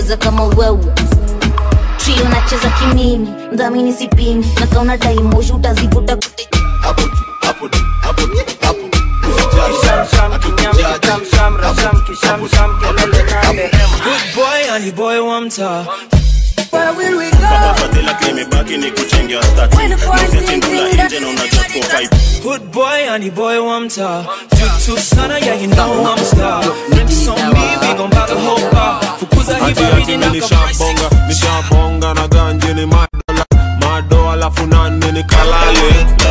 cheza kama wewe trio nacheza kimimi mdhamini sipimi na kauna daimoshi utazivuta kote Good boy, honey boy, one time. Where will we go? fadhila kimebaki ni kuchengia stati nafyatimula nje na unajua kwa vibe Good boy, honey boy, one time. Jutu sana, yeah, you know I'm star. Drinks on me, we gon' buy the whole bar. Fukuza hii Ati baridi ati na mi kaprising. nishabonga nishabonga na ganje ni madola mado alafu nane ni kalale